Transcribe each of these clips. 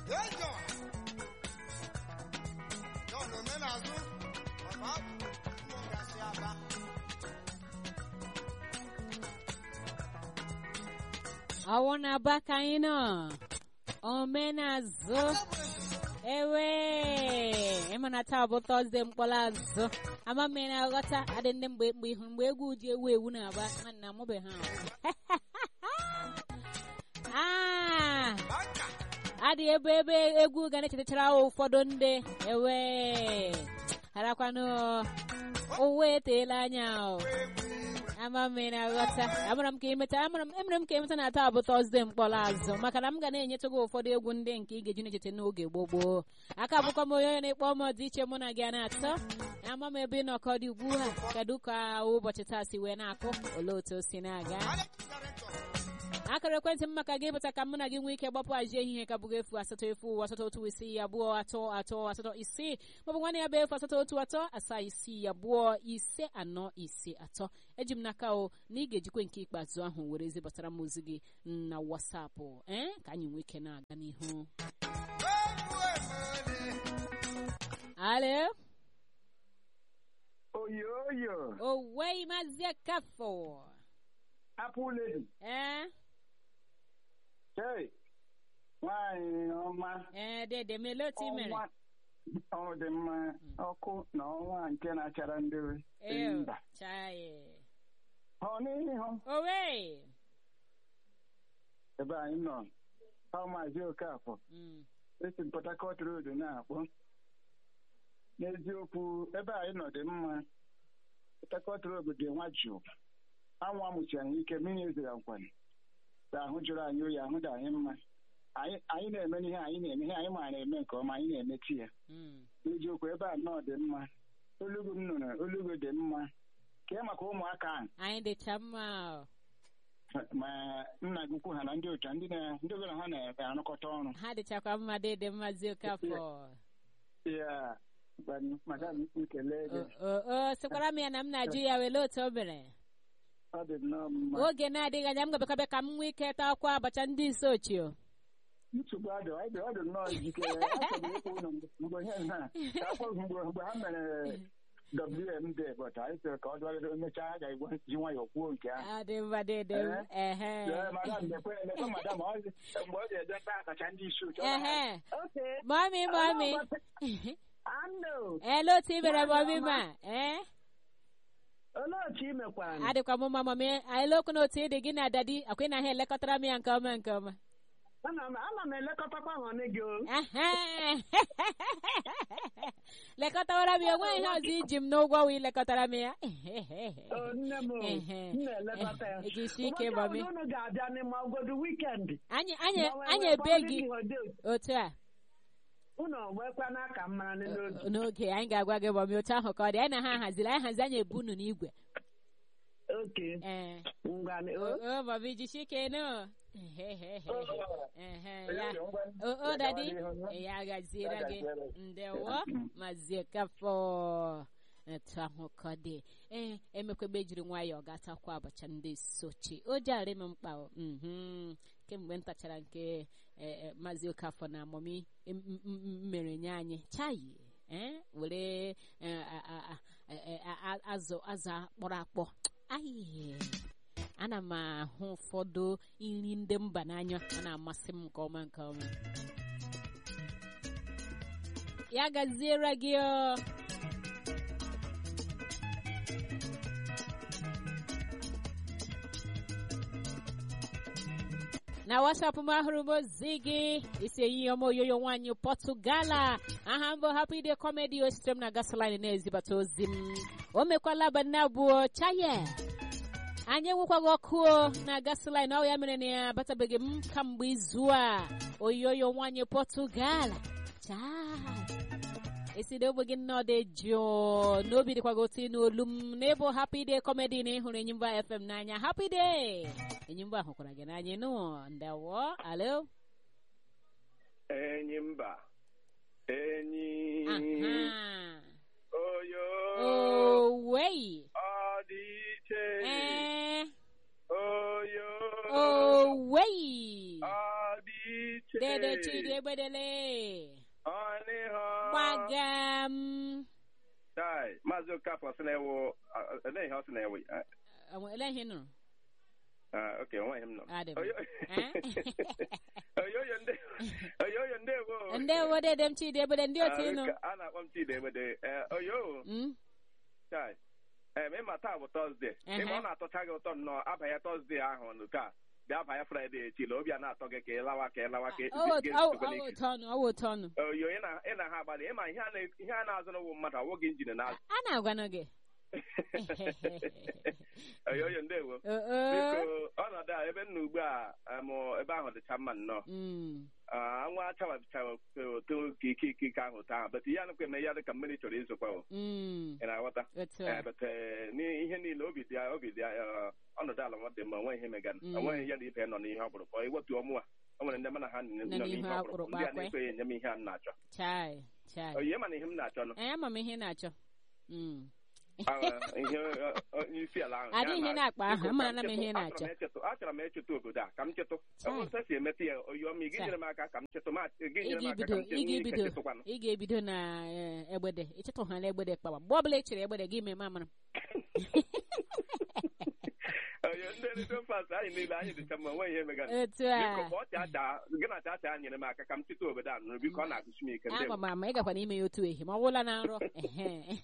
Hey, John. John Omenazụ. Papa, ụmụ gasị aba. ọwụ na aba ka anyị nọ omenazụ ewe ịmana taa bụ tọzde mkpọrọ azụ ama m na aghọta adị ndị mgbe mgbe ihu mgbe egwu ji ewu ewu na-aba nwanna mụbe ha Ah, Baka. adị ebe ebe egwu ga na-echetachara ụfọdụ ndị ewe harakwanụ ụwa eteela anya o. ama m na aghọta amara m ka emeta amara m emere m ka emeta na taa bụ tọzde mkpọrọ azụ maka na m ga na-enyetụ gị ụfọdụ egwu ndị nke ị ga-eji na-echeta n'oge gboo gboo aka bụkwa m onye onye na-ekpọ m dị iche mụ na gị a na-atọ ama m ebe ị nọkọ dị ugbu a kedu ka ụbọchị taa si wee na-akụ olee otu o si na-aga akara ekwentị m maka gị pụta ka mụ na gị nwee ike gbapụ aji ehihie ka bụghị efu asatọ efu asatọ otu isii abụọ atọ atọ asatọ isii maọbụ nwanne ya bụ efu asatọ otu atọ asaa isii abụọ ise anọ ise atọ eji m n'aka o na ị ga-ejikwe nke ikpeazụ ahụ were zibatara m ozi gị na wasapụ ee ka anyị nwee ike na-aga n'ihu alo oyoyo owei mazie kafọ apple lady ee hey nwanyị ọma ee dede mele otu i mere ọnwa ọ dị mma ọkụ na ọnwa nke na-achara ndị ee mba chaye ọ n'ihu owei ebe anyị nọ ọ maazị okafọ Mm. esi Port Harcourt Road na-akpọ n'eziokwu ebe anyị nọ dị mma Port Harcourt Road dị nwa jụụ anwụ amụchi anyị ike mmiri ezere nkwanye ka ahụ jụrụ anyị oyi ahụ dị anyị mma anyị anyị na-eme ihe anyị na-eme ihe anyị maara eme nke ọma anyị na-emechi ya Mm. n'eziokwu ebe a nọ dị mma olugu m nụrụ olugu dị mma kee maka ụmụaka ahụ anyị dịcha mma o. ma nna gị ukwu ha na ndị otu ndị na- ndị obere ha na-arụkọta ọrụ ha dịchakwa mma dịdị mmazi okafọ ya gwanụ, madam nkele gị o o sịkwara m ya na m na-ajụ ya wele otu o mere ọ dị nnọọ mma oge na-adịghị anya m gabekabịa ka m nwee ike taa akwa abacha ndị isi ochie o. nsogbu adị ọ dị ọ dị nnọọ njikere achọrọ ịkwụ ụlọ mgbe ihe ha ka akpọ mgbe mgbe ha mere WMD but anyị sịrị ka ọ dụgharịrị emechaa ha ga-egwe ji nwayọọ kwuo nke ahụ adị mma dịdị m ehe Ee, madam lekwe lekwe madam ọ dị- mgbe ọ ga-eje taa akacha ndị isi oche ọ ehe Okay. mọmi mọmi Ando, ele otu i mere mọmi ma ee olee otu ị mekwara? adịkwa m mma mọmi ele okwu na otu ị dị gị na dadi akwa ị na ha elekọtara m ya nke ọma nke ọma Ana m ana m elekọtakwa nwanne gị o. Ehe. lekọtawara m ya onwe ihe ọzọ iji m n'ụgwọ wee lekọtara m ya O, nne m o, Ehe. m na-elekọta ya. Ehe, jisie ike, Ụbọchị mami. ọbụla unu ga-abịa n'ime ọgọdụ wikendi. anyị anyị Ma wee anyị wee ebe kpọrọ gị ndị họtel. otu a Unu wekwa n'aka m mara n'oge. n'oge anyị ga-agwa gị mọmi otu ahụ ka ọ dị anyị na ha haziri anyị hazi anyị ebu unu n'igwe Oke, ee ngwa o o, mọmi jisie ike nụ Ehe, ya o o dadi ya gaziere gị ndewo mazie kafọ etu ahụ ka ọ dị ee emekwebe jiri nwayọọ gatakwa abacha ndị sochi o jari m mkpa o. Mhm. kemgbe m tachara nke eh, eh, maazị okafọ na amụmi m- m- m- mere nye anyị chayi eh, were eh, a- a- a- eh, a- a- azụ azụ akpọrọ akpọ ayi ana m ahụ ụfọdụ nri ndị mba n'anya ọ na-amasị m nke ọma nke ọma ya gaziere gị o na wasapụ m ahụrụ m ozi gị isi ehihie ọma oyoyo nwaanyị pọtụgala aha mbụ hapụ ide kọmedi o sitere m na gasolin na-ezibata ozi m o mekwala abalị abụọ chaye anyị enwekwaghị ọkụ o na gasolin ọ ya mere na ya abatabeghị m kamgbe izu a oyoyo nwaanyị pọtụgala chaa esi na ogbe gị nnọọ dị jụụ n'obi dịkwa gị otu n'olu m n'ebe happy day comedy na ịhụrụ enyimba fm n'anya happy day enyimba hụkwara gị n'anya nụ ndawo alo enyi mba enyi aha oyo owei ọ dị iche ee oyo owei ọ dị iche dede chidi egbedele ọnịhọ gbagam Chai, maazị okafọ sị na-ewu ele ihe ọ sị na-ewu Ah, Enwe- ele ihe ị nụrụ ah, ok onweghị m nọ Adị m. Oyo- Eh? oyoyo ndị oyoyo ndewo ndewo dede m chidi egbede ndị otu Ah, ịnụ ka- a na-akpọ m chidi egbede Eh, oyo Mm? chai em ịma taa bụ tọzde Ehe. ịma ọ na-atọcha gị ụtọ nnọọ abanye tọzde ahụ nụ ka bịa banye fraịde echi la obi a na-atọ gị ka ị lawa ka ị lawa ka ị- Ọ wụ- gị- ọ wụ- gị- ọ wụ otu ọnụ ọ wụ otu ọnụ oyo ị na- ị na ha agbalị ịma ihe a na- ihe a na-azụ n'ụwụ mmadụ awụghị injin na-azụ a na-agwanụ gị oyoyo ndewo Oo. biko ọnọdụ a ebe m nọ ugbu a em, ebe ahụ dịcha mma nnọọ Mm. Ah, anwụ achawabichawa oto ka ike ike ike ahụ taa bet ya nụkwa eme ya dị ka mmiri chọrọ izokwa o Mm. ị na-aghọta otu Eh, a but eh, n'ihe niile obi dị obi dị eh, ọnọdụ ala nwa dị mma onweghị ihe megana Mm. onweghị ya na ibe nọ n'ihe ọkpụrụkpọ iwetu ọmụ a o nwere ndị mana ha nọ n'ihe n'ihe ọkpụrụkpọ ọkpụrụkpọ ndị a akwe. na-ekweghị enye m ihe a m na-achọ chai chai oyi ma na ihe m na-achọ nọ anyị ama m ihe ị na-achọ Mm. Ah, ihe eh, onye isi ala ahụ Adị ya ihe na- na-akpa ahụ, biko, amara ka m ihe ị chetụ- na-achọ. achọrọ m echetụ- achọrọ m echeta obodo a ka m chetụ Chai. otu esi emeta ya oyiọma ị Chai. ga-enyere m aka ka m chetụ ma gị ị nyere m aka ga-ebido ka m ị chetụ nwee ike ga-ebido chetụkwanụ ị ga-ebido na eh, egbede ịchịtụ ha na egbede kpawa mgbe ọbụla ị chere egbede gị mee mamara oyo ndị redio fast anyị niile anyị dịcha mma onweghị ihe megana otu biko a ma ọ chacha gị na chacha nyere m aka ka m cheta obodo a nụrụ biko ọ na-agụsi m ike ndị ama m ama ị gakwa n'ime ya otu ehi ma ọ gwụla na nrọ ehe.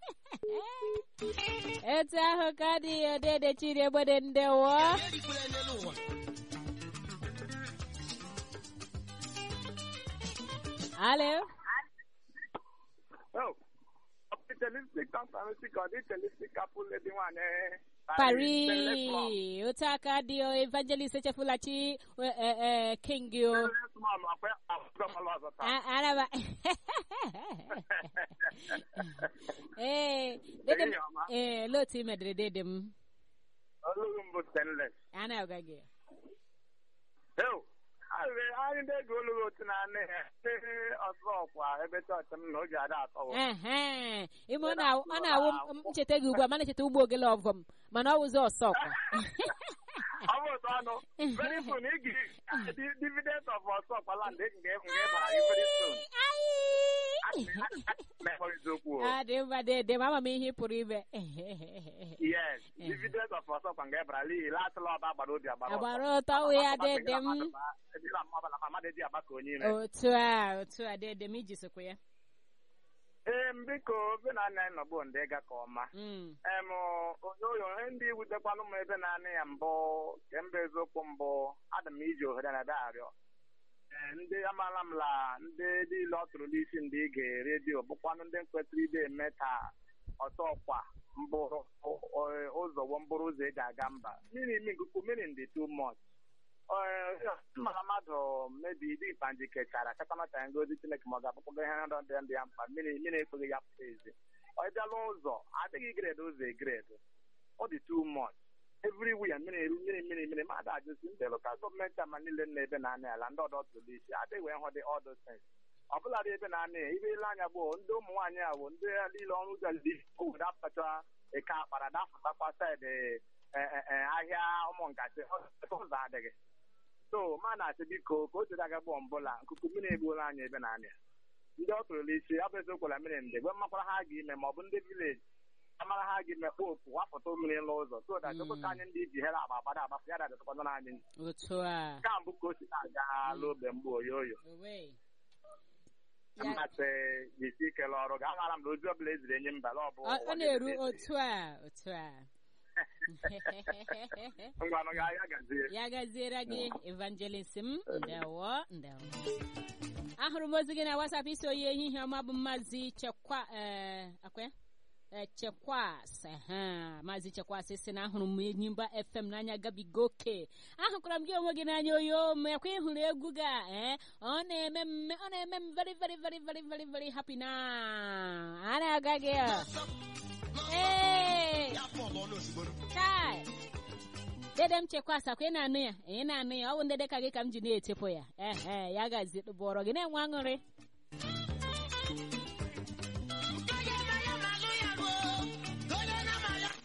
etu ahụ ka dị odede chiri egbede ndewo alo Oh, optimistic optimistic ọ dị optimistic couple dị nwaanyị pari otu aka dị o evangelist echefulachi eh, eh, eh, king o A- araba ee dede m Ehihie ọma. ee olee otu ị medere dede m Olughị m bụ stainless. a na-agwa gị Ew, anyị anyị ndị ego olughị otu na anị ha ndị ọzọ ọkwa ebe chọọchị m na oge ada atọwụ ehe ime ọ na- ọ na-awụ m ncheta gị ugbu a mana echeta ugbo ogele ọgọ m mana ọ wụzi ọsọ ọkwa ọ bụ otu ọnụ very soon ị ga dividend of ọsọ ọkwa land ị ga nga ịbara gị very soon mekọrịta okwu o. a dị mma dede ma ama m ihe ị pụrụ ime yes dividend of ọsọ ọkwa nga ịbara n'ihi latụla ọba agbara obi agbara ọsọ. agbara ụtọ wụ ya dede m Ejila mmadụ na mmadụ dị agba ka onye ire otu a otu a dede m iji sokwa ya ee biko be na nna anyị nọgbu ndị ga ka ọma Mm, em onyoonyo ihe ndị wutekwanụ m ebe na-anị ya mbụ kemgbe eziokwu mbụ adị m iji ohere na ebe arịọ Ee, ndị amaala m la ndị niile ọ tụrụ n'isi ndị ige redio bụkwanụ ndị kwesịrị ide eme ka ọtọ ọkwa mbụrụ ọ- ụzọ wụ mbụrụ ụzọ eji aga mba mmiri imi nkuku mmiri ndị too much mara mmadụ mebi dị ikpanji kechara katamata ngozi chineke ma ọ ga-akpọkpọga ihe ndọ ndị ndị ya mkpa mmiri mmiri ekweghị ya pụta ezi ọ bịala ụzọ adịghị gred ụzọ egred ọ dị too much everywhere mmiri eru mmiri mmiri mmiri mmadụ ajụzi ndị lokal gọọmenti ama niile na ebe na-anị ala ndị ọdọ tụrụ isi adịghị wee hụ dị ọdụ sens ọ bụladị ebe na-anị ya ibe ile anya gboo ndị ụmụ nwaanyị a bụ ndị niile ọrụ ụzọ ndị obodo apụtacha eke akpara dapụtakwa saịdị eh, eh, eh, ahịa ụmụ nkatị ụzọ adịghị so ma na-asị biko ka o tere aga gbọọ mbụla nkuku mmiri egbuola anyị ebe na-anị ya ndị ọ tụrụ isi ọ bụ eziokwu na mmiri ndị gwe mmakwara ha ga-ime ma ọ bụ ndị vileji amara ha gị mekpa opu wapụta mmiri n'ụzọ so that Mm. ka anyị ndị ji here agba agbada agbapụ ya dadịtụkwanụ anyị otu a nke a mbụ ka o si na-aga n'obe mgbe oyoyo owe Ya- mmasị jisi ikele ọrụ ga amara m na ozi ọbụla eziri enye mbala ọ bụ ọ ọ na-eru otu a otu a ngwanụ ga ya gazie ya gaziere gị evangelist m ndewo ndewo ahụrụ m ozi gị na WhatsApp isi oyi ehihie ọma bụ maazị chekwa eh, akwa ya? Eh, chekwas ehe, maazị chekwas si na ahụrụ m enyimba fm n'anya gabiga oke ahụkwara m gị onwe gị n'anya oyo mekwa ịhụrụ egwu gị a eh? ọ na-eme m ọ na-eme m very very very very very very happy na a na-aga gị a. Ee! Kai! dede m chekwasa kwa ị na-anụ ya ị na-anụ ya ọ bụ ndị dịka gị ka m ji na-etepụ ya ehe ya gazi bụọrọ gị na-enwe aṅụrị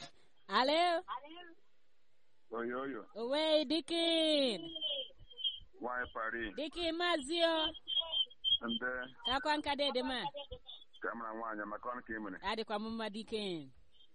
alo oyoyo owe dikin nwanyị pari dịka ịmazi o nde kakwa nka dede ma ka mara nwaanyị maka ọrụ ka ị mere adịkwa m mma dike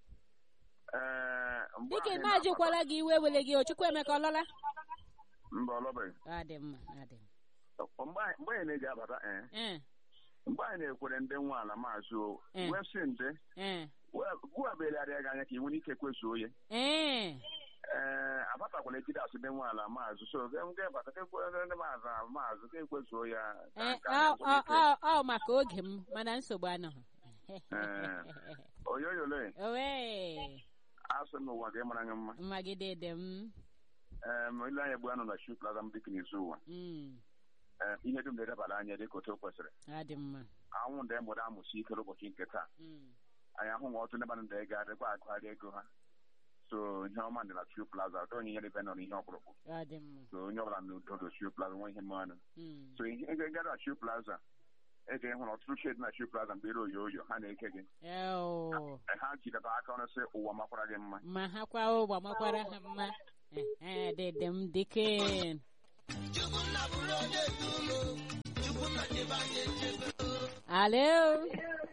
ee mgbe dịka anyị ịmajikwala gị iwe were gị o chukwuemeka ọlọla na-abata- mba ọlọbeghị adị mma adị mgbe anyị mgbe anyị na-eji abata ee mma mgbe anyị na-ekwere ndị nwe ala maazị o Eh. wepsị nde ee gụwabelarịa gị anya ka ị nwere ike kwezuo ya ee ee abatakwala ejide asụ ndị nwe ala maazụ so ge ge bata ka ekwere ndị maazụ a maazụ ka ekwezuo ya ka ee nke a ọ na-azụ ike. ọ- ọ ọ maka oge m mana nsogbu anọghị oyoyole owe asị m ụwa ga mara gị mma mma gị dede m ee ma ile anya gbu anọ na shu plaza m dịka n'izu ụwa Mm, ee ihe dum na-edebara anya dịka otu o kwesịrị adị mma anwụ ndị mụrụ amụsi ike n'ụbọchị nke taa Mm, anyị ahụ nwa ọtụ ndị mmadụ ndị ga-adịkwa agụgharị ego ha so ihe ọma dị na shu plaza ọdọ onye nyere ebe nọ n'ihe ọkpụrụkpụ adị mma so onye ọbụla n'udo do shu plaza nwe ihe mmanụ Mm, so ihe ego gara na shu plaza ege ịhụrụ ọtụtụ shedi na shu plaza mgbe ere oyo oyo ha na-eke gị eo, ha jidebe aka ọrụ sị ụwa makwara gị mma ma ha kwa ụgbọ makwara ha mma Ehe, dede m dike alo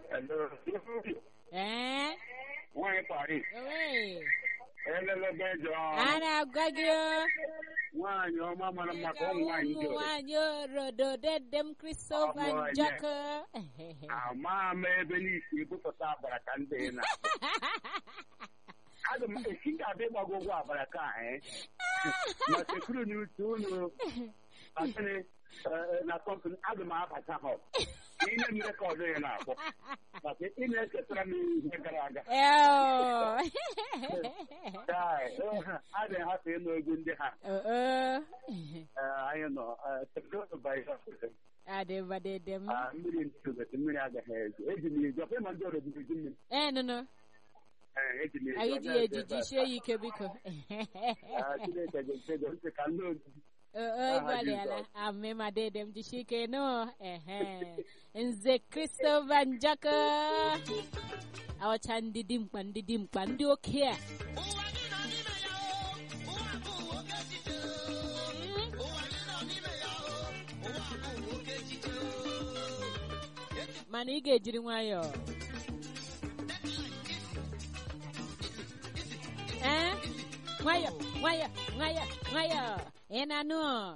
ee nwaanyị pari owe elelebe jọ a na-agwa gị o nwaanyị ọma mara mma ka ụmụ nwaanyị dị ụmụ ore nwanyị orodo dede m Christopher Ọ bụ onye. Njọkụ ama m ebe n'isi bupụta abara ka ndị na aga m esi ga-abịa ịgbago ụgwọ abara ka ee na sekuru na uche unu asịrị na kọmpani aga m abata ha ihe m rekọdụ ya na-akpọ maka ị na-echetara m ihe gara aga Eo. Chai, a na-ahapụ ịnụ egwu ndị ha Oh, oh. Eh, anyị nọ eh, teknụzụ baịbụl adịba dede m Ah, mmiri ntụgasi mmiri agaghị ezo eji m eji ọkwa ịma ndị ọrụ eji eji mmiri ee nụnụ Eh, eji m eji anyị ọ ji na-eje ejiji ebe a. sie ya ike biko Ah, Chineke ga-echego ntị ka ndị ozi ịgbalịala amịma dede m jisie ike nụ ehe nze Christopher Njọkụ ọcha ndị dimkpa ndị dimkpa ndị oke a mana ị ga-ejiri nwayọọ ee nwayọọ nwayọọ nwayọọ nwayọọ ị na-anụ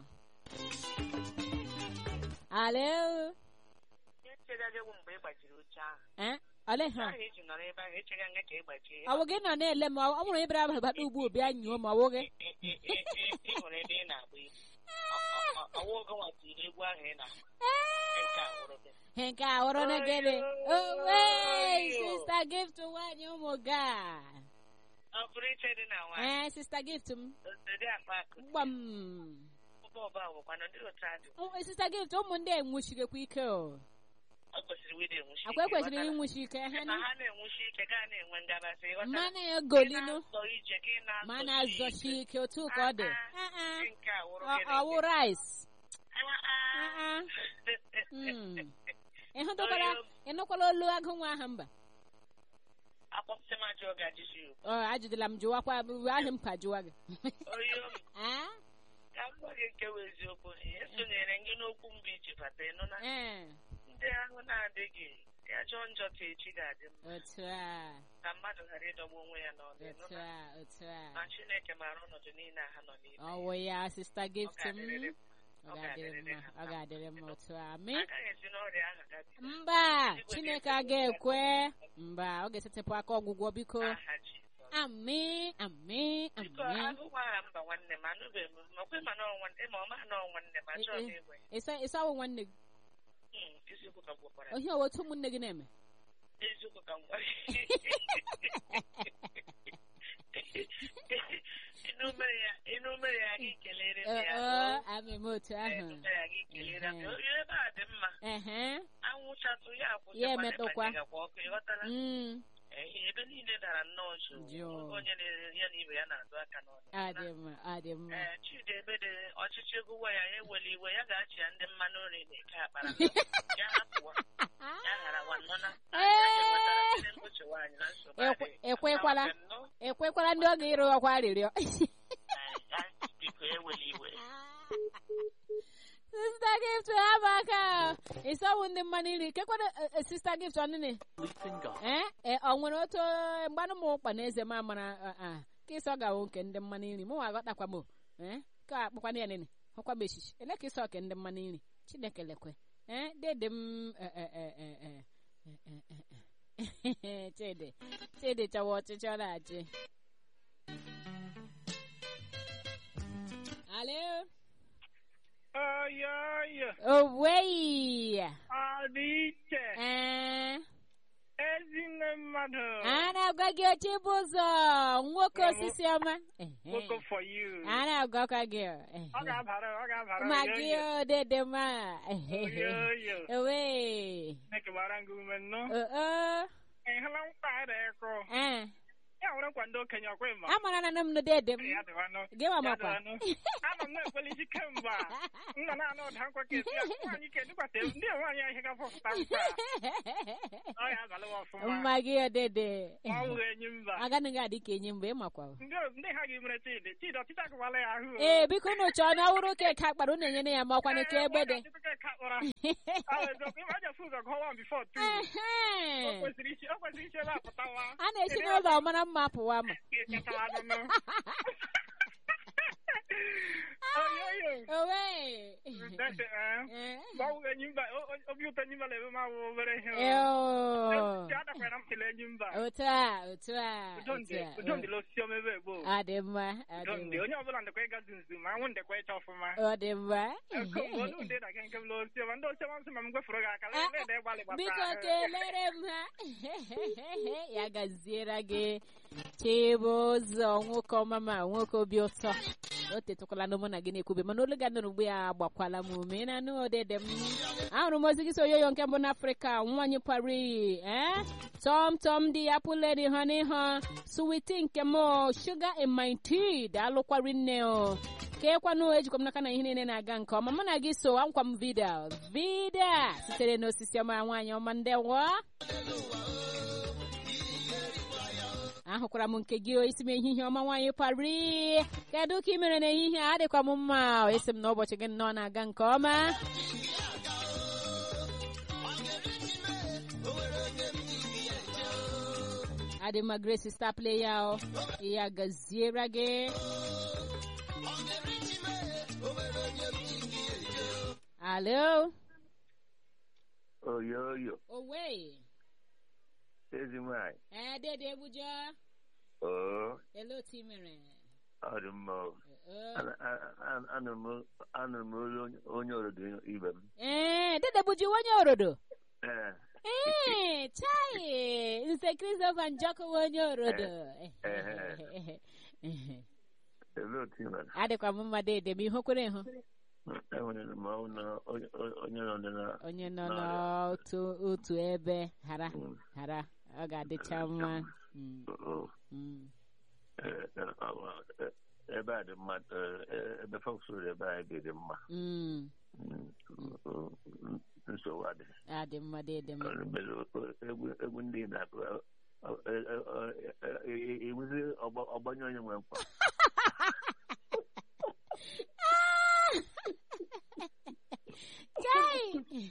alo echegaghị ewu mgbe ị gbajiri oche ahụ ee ole ha ahụ iji nọrọ ebe ahụ echeghị anya ka ị gbajie ọ bụ gị nọ na-ele m ọ bụrụ ịbịara ahụ bata ugbu bịa nyuo ma ọ bụ gị ị hụrụ ebe ị na-agba egwu ọwụ oge nwatiri egwu ahụ ị na nke a wụrụ gị He nke a hụrụ na gịnị owe sista gift nwanyị ụmụ ga ọ bụrụ iche dị na nwaanyị ee sista gift m osodi akpa akụ gbam ụba ọba wụkwanụ ndị otu adị Ụmụ- sista gift ụmụ ndị enwuchigekwa ike o ọ kwesịrị wide enwuchi akwa ekwesịrị ghọtara? inwuchi ike ha na na ha na-enwuchi ike gaa na-enwe ngabasị ghọtara? mana Gị egolinu na-azọ ije gị na-azọchi ma na-azọchi ike otu ka ọ dị Ah, ah. Ah, Nke a wụrụ ah. gịnị? Ọ- ọwụ rice Ah, ah. Ah, ah. Mm. ịhụtụkwala ịnụkwala olu agụ nwa ahụ mba akpọpụta m ajọ oge ajụjụ ọ ajụdịla m jụwakwa ahụ m ka jụwa gị oyi omi Ah? ka m gwa gị nke bụ eziokwu esonyere gị n'okwu mbụ iji bata ịnụ na ee ndị ahụ na-adịghị ya jọọ njọ ka echi ga-adị mma otu a ka mmadụ ghara ịdọgbu onwe ya n'ọdụ ịnụ otu na a otu a na chineke maara ọnọdụ niile a ha nọ n'ime ọwụ ya sista Ọ gift m ga-adịrịrị m. ọ Ọ ga-adịrị ga-adịrịrị mma ha ọ mma. ga-adịrị mma otu a mi agaghị esi n'ọrịa ahụ gabiga mba chineke agaghị ekwe mba ọ ga-esetịpụ aka ọgwụgwọ biko aha Jizọs. ami ami biko ami agụgwa aha mba nwanne m anụbeghị m makwe ma nọọ nwanne ma ọ ma nọọ nwanne m achọghị m ịgwa ya ịsa ịsa ọwụ nwanne gị Hmm, eziokwu ka m gwakwara ohi ọwụ otu ụmụnne gị na-eme eziokwu ka m gwara ịnụ mere ya ịnụ mere ya gị kelere m ya Ee, ami m otu ahụ ịnụ mere ya gị kelere m ya onye ebe a dị mma ehe anwụchatụ ya akwụsị Ya emetụkwa. ọkụ ịghọtara Mm, ehe ebe niile dara nnọọ jụụ Jụụ. oge onye na- ya na ibe ya na-azụ aka n'ọnụ adị mma adị mma ee chidi ebede ọchịchị egwuwe ya ya eweli iwe ya ga-achị ya ndị mmanụ nri na-eke akpara ya hapụwa ya ghara nwanọna nwaanyị na nsogbu Ekwe- adịghị. ekwekwala Ama m nnọọ, ekwekwala ndị ọ ga-ịrụ ọkwa arịrịọ ee, ya biko eweli iwe sista gift haba aka ịsọwụ ndị mmanụ nri kekwana sista gift ọnịnị ee ee, ọ nwere otu mgbanụ m ụkpa na eze m amara a- a, ka ịsọ gawo nke ndị mmanụ nri mụ aghọtakwa m ee ka akpọkwana ya nene ọkwa m echichi ele ka ịsọ ke ndị mmanụ nri chineke lekwe ee dede m e, e, e, e, e, e, e, e, e. chidi chidi chọwa ọchịchị ọ na-achị alo oyoyo owei ọ dị iche ee ezinne mmadụ a na-agwa gị oche bụ ụzọ nwoke osisi ọma Vocal for you. a na-agwakwa gị ọ ga-abara ọ ga-abara ma gị oyoyo odede ma oyoyo owe Chineke gbara gị ume nnọọ oo ị hụla mkpa a na-ekụ ee ya nwere nkwa ndị okenye ọkwa ịma amara na m dede m ya dịwanụ gị nwa ya makwa dịwanụ ama m na-ekwelisi kemgbe a m nọ na-anụ ụda nkwa ka esi ya nwaanyị ke dịkwasị ndị nwaanyị ahịa gafọpụta mkpa ọ ya abalị m ọfụma mma gị odede ma ọ bụghị enyi mba agaghị adị ka enyi mgbe ị makwa ndị ndị ha gị mere chidi chidi ọchịchị agụwala ya ahụ ee biko unu chọọ na ọwụrụ ka ka akpara unu enyere ya ma ọkwa na ka egbede Ehe. o kwesịrị ichi o kwesịrị ichi ebe a pụtawa a na-esi n'ụlọ mara mma pụwa ma oyoyo owe Dede, eh, Eh. ma ọ bụghị enyi mba o- o- obi ụtọ enyi mba na-eme m awụ obere ihe Eo. Chi adakwara m kele enyi mba otu a otu a udo otu ndị a udo ndị losi omebe gboo ọ dị mma ọ udo dị ndị mma onye ọbụla ndekwa ịgazi nzu ma anwụ ndekwa ịcha ọfụma ọ dị mma olu ndị na nke m losi ọma ndị osi ọma nsị ma m gwefuru gị aka lee lee ịgbalị gbasara biko ahụ. kelere m ha ya gaziere gị chibụzọ nwoke ọma ma nwoke obi ụtọ o tetụkwala na mụ na gị na-ekwube mana olu ga nụrụ mgbe ya agbakwala m ume na anụ odede m ahụrụ m ozi gị so yoyo nke mbụ n'afrịka nwanyị pari eh? tọm tọm dị ya pụleri ha n'ihe suwiti nke m shuga in my tea daalụkwari nne o keekwanụ ejikwa m n'aka na ihe niile na-aga nke ọma mụ na gị so ankwa m vida vida sitere n'osisi ọma nwaanyị ọma ndewo ahụkwara m nke gị isi m ehihie ọma nwaanyị pari kedu ka ị mere n'ehihie a adịkwa m mma esi m na ụbọchị gị nnọọ na-aga nke ọma adị mma grace star player o ya gaziere gị alo oyoyo owe ezi nwanyị ee dede ebujo oo ele otu ị mere ọ dị mma o. Oo. Ana- a- a- anụrụ m- anụrụ m olu onye- onye obodo ibe m ee dede buji onye orodo ee ee chai nse christopher njọkụ onye orodo elee otu ị mere adịkwa m mma dede m ihe kwere ịhụ enwere m ọnwụ na onye onye nọ na onye nọ n'otu otu ebe hara Mm. hara ọ ga-adịcha mma Mm, oo, mm. ee, ee, ọ- ee, ebe a dị mma ee, ebe fọksụrụ ebe a dị dị mma Mm, Mm, oo, nsogbu adịghị adị mma dede m mere egwu egwu ndị na-akụ iwuzi ọgbanye onye nwe nkwa chai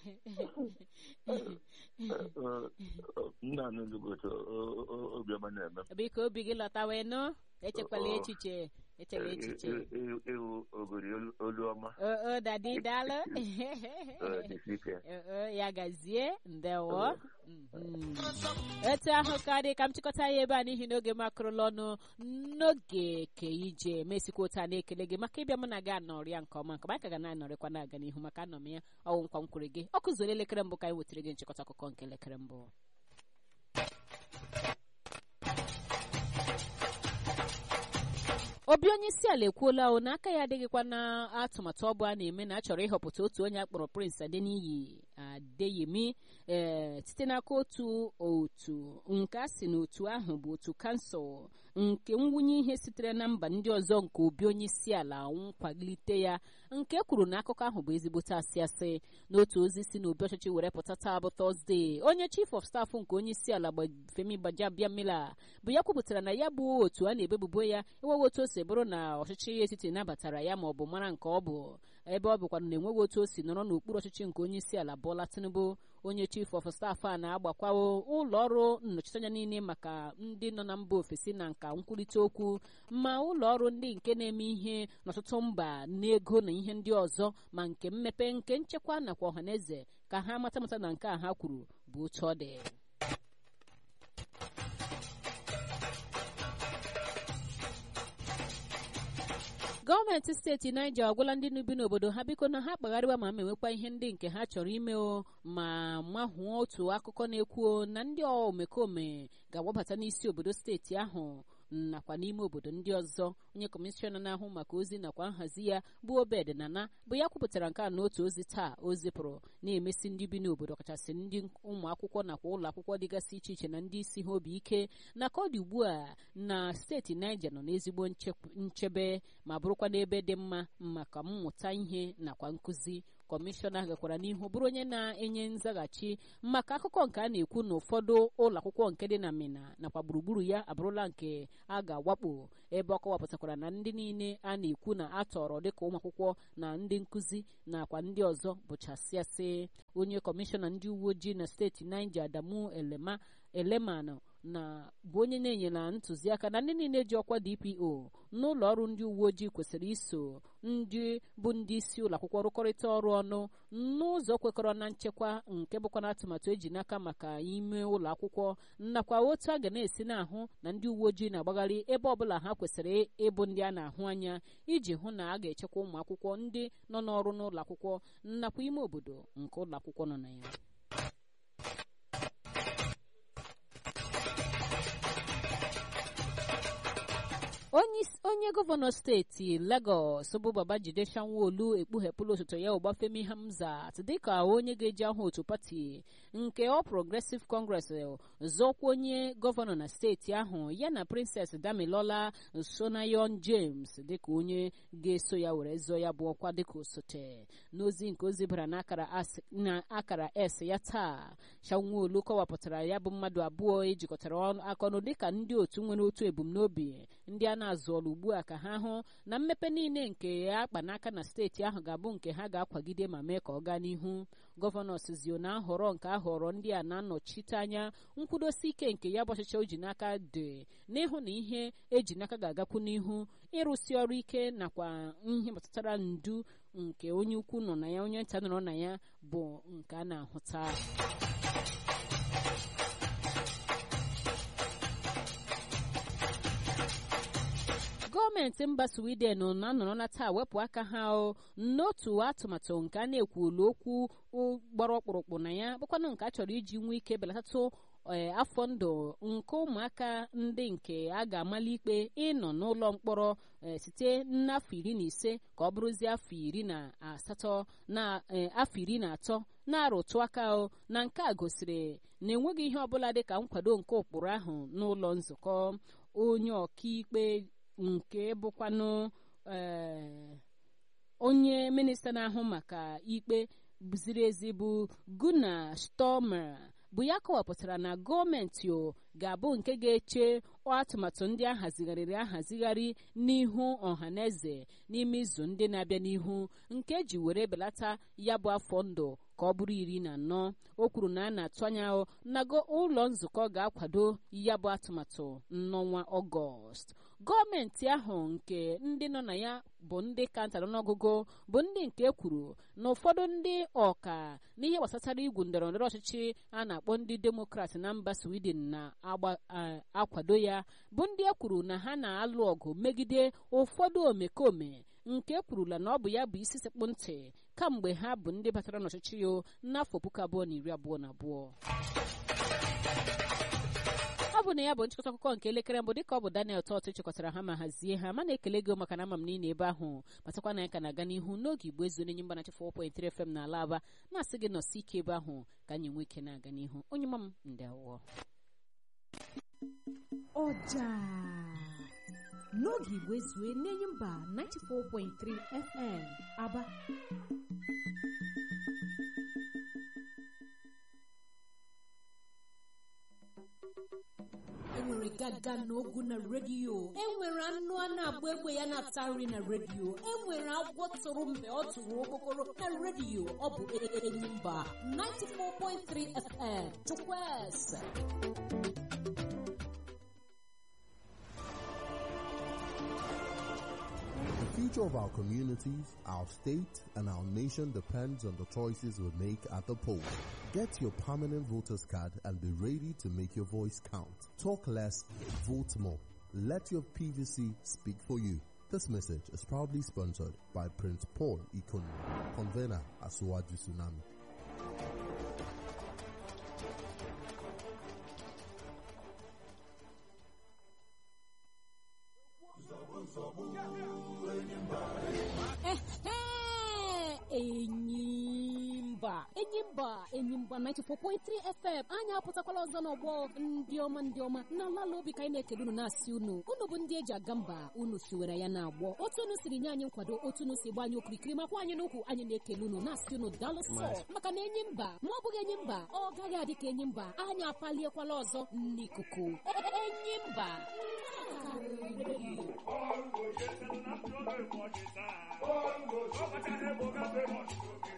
nna nụlụgoto obiọma na-eme biko obi gị lọtawa nụ echekwala Oo. echiche echela echiche ịwụ ogori olu ọma oo dadi daalụ dịsike Oo, ya gazie ndewo Mhm. etu ahụ ka dị ka m chịkọta ya ebe a n'ihi na oge m akụrụla ọnụ n'oge ke ije mesikwa otu a na-ekele gị maka ịbịa mụ na gị anọrị ya nke ọma nke anyị ka ga na-anọrịkwa na-aga n'ihu maka anọ m ya ọwụ nkwa m kwere gị ọ kụzuola elekere mbụ ka anyị wetara gị nchịkọta akụkọ nke elekere mbụ obi onye isi ala ekwuola o na aka ya adịghịkwa na atụmatụ ọ bụ a na-eme na a chọrọ ịhọpụta otu onye akpọrọ prince adeniyi adeyemi ee site n'aka otu otu nke a sị na otu ahụ bụ otu kansụl nke mwunye ihe sitere na mba ndị ọzọ nke obi onye isi ala nkwalite ya nke kwuru na akụkọ ahụ bụ ezigbote asị asị n'otu ozi si n'obi ọchịchị were pụta taa bụ tọzdee onye chief of staff nke onye isi ala Gba- femi gbajabiamila bụ ya kwupụtara na ya bụ otu a na-ebebubo ya enweghị otu o si bụrụ na ọchịchị etiti nabatara ya ma ọ bụ mara nke ọ bụ ebe ọ bụkwa na enweghị otu o si nọrọ n'okpuru ọchịchị nke onye isi ala Bola Tinubu onye chief of staff a na-agbakwawo ụlọ ọrụ nnọchiteanya niile maka ndị nọ na mba ofesi na nka nkwurịta okwu ma ụlọ ọrụ ndị nke na-eme ihe n'ọtụtụ mba n'ego na ihe ndị ọzọ ma nke mmepe nke nchekwa nakwa ọhaneze ka ha mata mata na nke a ha kwuru bụ otu ọ dị gọọmenti steeti Niger agwala ndị bi n'obodo ha biko na ha kpagharịwa ma menwekwa ihe ndị nke ha chọrọ ime o ma mahụọ otu akụkọ na-ekwu na ndị omekome ga-agbabata n'isi obodo steeti ahụ nakwa n'ime obodo ndị ọzọ onye kọmishọna na-ahụ maka ozi nakwa nhazi ya bụ Obed Nana bụ ya kwupụtara nke a n'otu ozi taa o zipụrụ na-emesi ndị bi n'obodo kachasị ndị ụmụ akwụkwọ nakwa ụlọ akwụkwọ dịgasị iche iche na ndị isi ha obi ike na ka ọ dị ugbu a na steeti Niger nọ n'ezigbo nchebe ma bụrụkwa n'ebe dị mma maka mmụta ihe nakwa nkụzi kọmishọna gakwara n'ihu bụrụ onye na-enye nzaghachi maka akụkọ nke a na-ekwu na ụfọdụ ụlọ akwụkwọ nke dị na Mina nakwa gburugburu ya abụrụla nke a ga-awakpo ebe ọ kọwapụtakwara na ndị niile a na-ekwu na a tọrọ dịka ụmụ akwụkwọ na ndị nkụzi nakwa ndị ọzọ bụchasịasị onye kọmishọna ndị uwe ojii na steeti Niger Adamu Elema Eleman na bụ onye na-enyela ntụziaka na ndị niile ji ọkwa DPO n'ụlọ ọrụ ndị uwe ojii kwesịrị iso ndị bụ ndị isi ụlọ akwụkwọ rụkọrịta ọrụ ọnụ n'ụzọ kwekọrọ na nchekwa nke bụkwa na atụmatụ eji n'aka maka ime ụlọ akwụkwọ nakwa otu a ga na-esi na-ahụ na ndị uwe ojii na-agbagharị ebe ọbụla ha kwesịrị ịbụ ndị a na-ahụ anya iji hụ na a ga-echekwa ụmụ akwụkwọ ndị nọ n'ọrụ n'ụlọ akwụkwọ nakwa ime obodo nke ụlọ akwụkwọ nọ na ya onye gọvanọ steeti Lagos bụ Babajide Sanwo-Olu ekpughepụla osote ya Ọbafemi Hamzat dịka onye ga-eji aha otu pati nke All Progressive Congress zọkwa onye gọvanọ na steeti ahụ ya na Princess Damilola Sonayon James dịka onye ga-eso ya were zọọ ya bụ ọkwa dịka osote n'ozi nke ozi bara n'akara S ya taa Sanwo-Olu kọwapụtara ya bụ mmadụ abụọ ejikọtara aka ọnụ dịka ndị otu nwere otu ebumnobi ndị a na-azụọla ugbu a ka ha hụ na mmepe niile nke ya akpa n'aka na steeti ahụ ga-abụ nke ha ga-akwagide ma mee ka ọ gaa n'ihu gọvanọ sizio na nhọrọ nke ahọrọ ndị a na-anọchite anya nkwudosi ike nke ya bụ ọchịchị o ji n'aka dị n'ịhụ na ihe eji n'aka ga-agakwu n'ihu ịrụsi ọrụ ike nakwa ihe gbasatara ndu nke onye ukwu nọ na ya onye nta nọrọ na ya bụ nke a na-ahụta gọọmenti mba sweden na-anọrọla taa wepụ aka ha n'otu atụmatụ nke a na-ekwulu okwu gbara ọkpụrụkpụ na ya bụkwanụ nke a chọrọ iji nwee ike belatatu afọ ndụ nke ụmụaka ndị nke a ga-amali ikpe ịnọ n'ụlọ mkpọrọ site n'afọ iri na ise ka ọ bụrụzie afọ iri na asatọ na afọ iri na atọ na-arụtụ aka na nke a gosiri na enweghị ihe ọbụla dị ka nkwado nke ụkpụrụ ahụ n'ụlọ nzukọ onye ọkaikpe nke bụkwanụ onye minista na-ahụ maka ikpe ziri ezi bụ Gunnar Stomer bụ ya kọwapụtara na gọọmenti o ga-abụ nke ga-eche atụmatụ ndị ahazigharịrị ahazigharị n'ihu ọhaneze n'ime izu ndị na-abịa n'ihu nke ji were belata ya bụ afọ ndụ ka ọ bụrụ iri na anọ o kwuru na a na-atụ anya na ụlọ nzukọ ga-akwado ya bụ atụmatụ n'ọnwa ọgọst gọọmenti ahụ nke ndị nọ na ya bụ ndị ka ntara n'ọgụgụ bụ ndị nke kwuru na ụfọdụ ndị ọka n'ihe gbasatara igwu ndọrọ ndọrọ ọchịchị a na-akpọ ndị demokrat na mba sweden na-akwado ya bụ ndị e kwuru na ha na-alụ ọgụ megide ụfọdụ omekome nke kwurula na ọ bụ ya bụ isi sekpụ ntị kamgbe ha bụ ndị batara n'ọchịchị ya n'afọ puku abụọ na iri abụọ na abụọ ọ bụ na ya bụ nchịkọta akụkọ nke elekere mbụ dịka ọ bụ Daniel Tọt chịkọtara ha ma hazie ha mana ekele gị maka na ama m niile ebe ahụ matakwa na ya ka na-aga n'ihu n'oge igbo ezu onye mgbanachi 4.3 FM na ala aba na-asị gị nọsi ike ebe ahụ ka anyị nwee ike na-aga n'ihu onye mma m ndị awụọ ọja n'oge igbo ezue n'enyi mba 94.3 FM aba enwere agaga na ogu na redio enwere anụ a na-agba egbe ya na-ata nri na redio enwere agwọ tụrụ mgbe ọ tụrụ okpokoro na redio ọ bụ enyimba 94.3 fm chukwueze The future of our communities, our state, and our nation depends on the choices we make at the polls. Get your permanent voter's card and be ready to make your voice count. Talk less, vote more. Let your PVC speak for you. This message is proudly sponsored by Prince Paul Ikonu, convener at Suwaju Tsunami. enyimba enyimba enyimba 94.3 fm anyị apụtakwala ọzọ n'ọgbọ ndị ọma ndị ọma na lala obi ka anyị na-ekele unu na-asị unu unu bụ ndị eji aga mba unu siwere ya na-agbọ otu unu siri nye anyị nkwado otu unu si gba anyị okirikiri makwa anyị n'ukwu anyị na-ekele unu na-asị unu daalụ sọ maka na enyi mba ma ọ bụghị enyi mba ọ gaghị adị ka enyi mba anyị apaliekwala ọzọ n'ikuku enyi mba Bongo, yes, and I'm not going to watch it. Bongo, so much I have over the